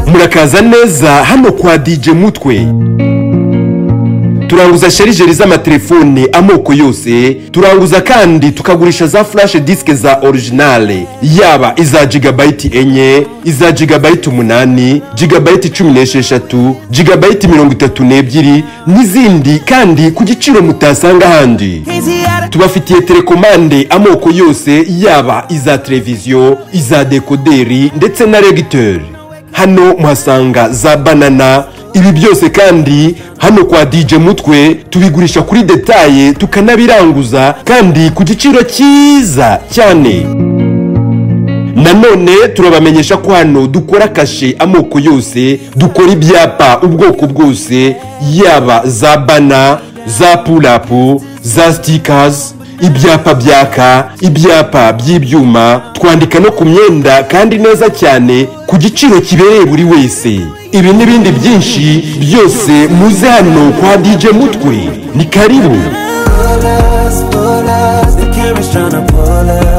murakaza neza hano kwa DJ Mutwe turanguza sharijeri z'amatelefone amoko yose turanguza kandi tukagurisha za furashe disike za orijinale yaba iza jigabayiti enye iza jigabayiti umunani jigabayiti cumi n'esheshatu jigabayiti mirongo itatu n'ebyiri n'izindi kandi ku giciro mutasanga ahandi tubafitiye telekomande amoko yose yaba iza televiziyo iza dekoderi ndetse na regiteri hano muhasanga za banana ibi byose kandi hano kwa DJ Mutwe tubigurisha kuri detaye tukanabiranguza kandi ku giciro cyiza cyane nanone turabamenyesha ko hano dukora kashe amoko yose dukora ibyapa ubwoko bwose yaba za bana za pulapu za sitikazi ibyapa byaka ibyapa by'ibyuma twandika no ku myenda kandi neza cyane ku giciro kibereye buri wese ibi n'ibindi byinshi byose muze hano kwa DJ Mutwe ni karibu Pull us, pull us, the camera's tryna pull us